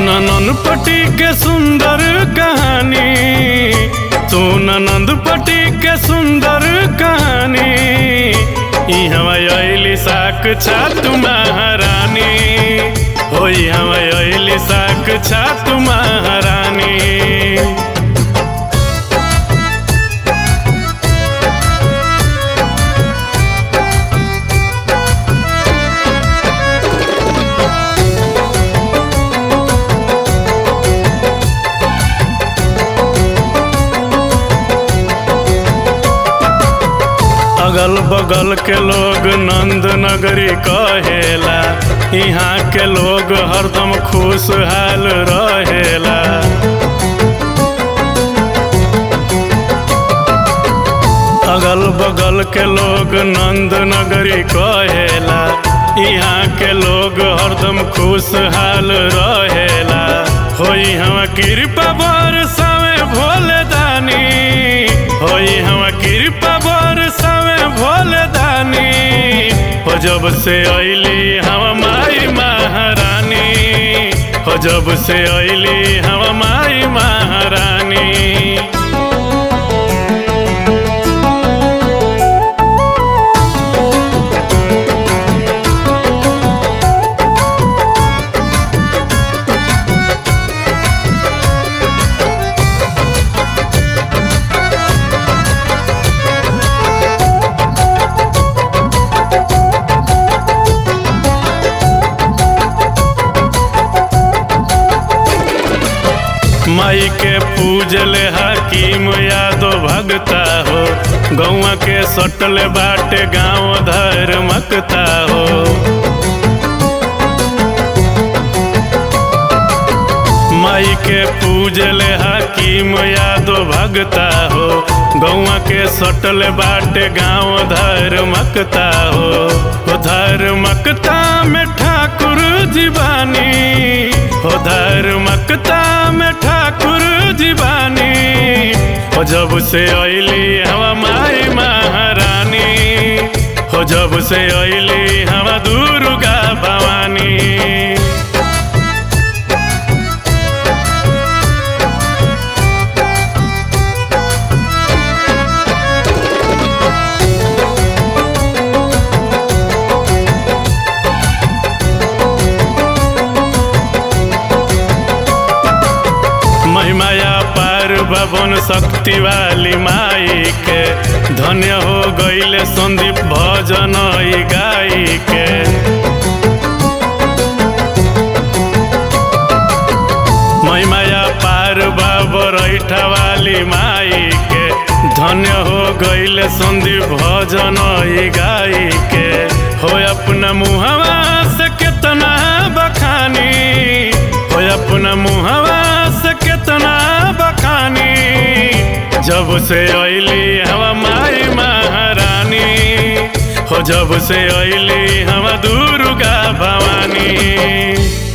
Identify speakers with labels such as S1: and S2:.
S1: ननपटी के सुंदर कहानी सुन नंदपटी के सुंदर कहानी इहवा अइली साक्षात महारानी होई हवा अइली साक्षात महारानी अगल बगल के लोग नंद नगरी कहेला यहाँ के लोग हरदम खुशहाल रहेला अगल बगल के लोग नंद नगरी कहेला यहाँ के लोग हरदम खुशहाल रहेला होई हम कृपा बरसावे भोले दानी होई हम कृपा बरसावे भोले दानी हो जब से अइली हम माई महारानी हो जब से अइली हम माई महारानी माई के पूजले हकीम यादो भगता हो गौआ के सटले बाटे गाँव धर्मकता हो माई के पूजले हकीम यादो भगता हो गौआ के सटले बाटे गाँव धर्मकता हो हो धर्मकता में ठाकुर जीवानी हो धर्मकता में ठाकुर जीवानी हो जब से अइली हवा माई महारानी हो जब से अइली हवा दुर्गा भवानी महिमाया पार भवन शक्ति वाली माई के धन्य हो गईले संदीप भजन ई गाई के महिमाया पार बाबरैठा वाली माई के धन्य हो गईले संदीप भजन ई गाई के हो अपना मुहवा से केतना बखानी हो अपना मुहवा से केतना बखानी जब से अइली हवा माई महारानी हो जब से अइली हवा दुर्गा भवानी